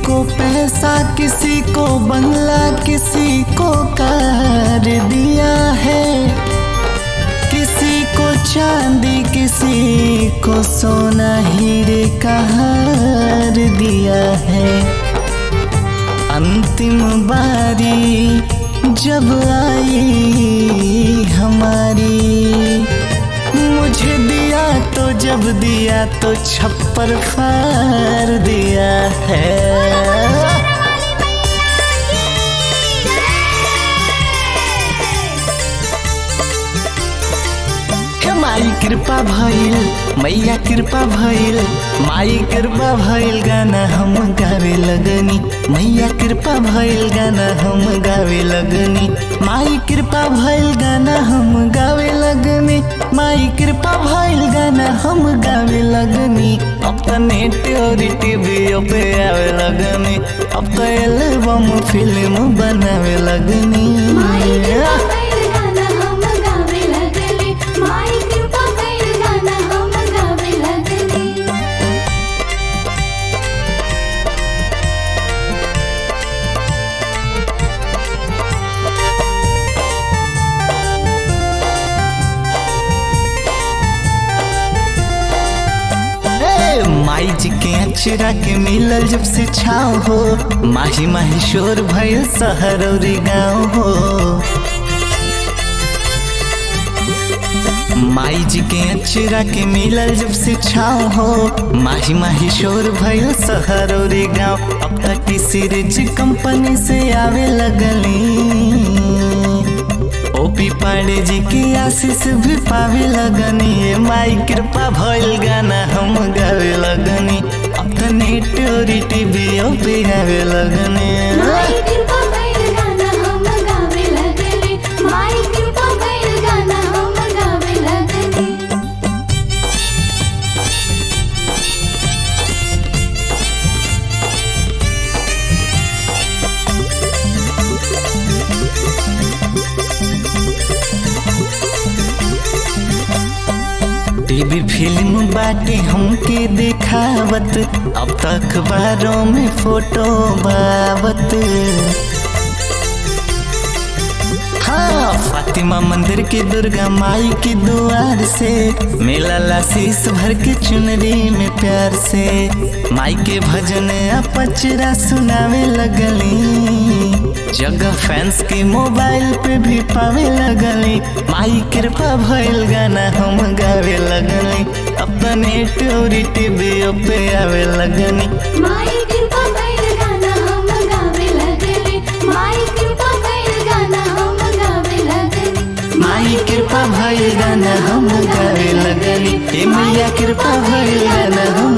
को पैसा किसी को बंगला किसी को कार दिया है किसी को चांदी किसी को सोना हीरे का हार दिया है अंतिम बारी जब आई हमारी मुझे दिया तो जब दिया तो छप्पर फाड़ दिया है हे माई कृपा भइल मैया कृपा भइल माई कृपा भइल गाना हम गावे लगनी मैया कृपा भइल गाना हम गावे लगनी माई कृपा भइल गाना हम गावे लगनी माई कृपा भइल गाना हम गावे लगनी अब तो नेट और टीवी पे आवे लगनी अब तो एल्बम फिल्म बनावे लगनी माई कृपा कइल गाना हम गावे लगली माई कृपा कइल गाना हम गावे लगली ए, माई जी के अचरा के मिलल जब से छाव हो माही माही शोर भइल शहर और गाँव हो माई जी के अचरा के मिलल जब से छाव हो माही माही शोर भइल शहर और गाँव अब तक किसी रिच कंपनी से आवे लगली ओपी पांडे जी की आशीष भी पावे लगनी ये माई कृपा भइल गाना हम गावे लगनी अब तो नेट और टीवी पे गावे लगनी माई कृपा कइल गाना हम गावे लगली माई कृपा कइल गाना हम गावे लगली टीवी फिल्म बाटे हमके दिखावत अब तक अखबारों में फोटो बावत हाँ फातिमा मंदिर की दुर्गा माई की दुआर से मेला लाशीस भर के चुनरी में प्यार से माई के भजन आ पचरा सुनावे लगली जगह फैंस के मोबाइल पे भी पावे लगली माई कृपा भइल गाना हम गावे लगली अपने टोरी टीवी पे आवे लगनी माई कृपा कइल गाना हम गावे लगली माई कृपा कइल गाना हम गावे लगली माई कृपा भइल गाना हम गावे लगनी ए मैया कृपा भइल गाना हम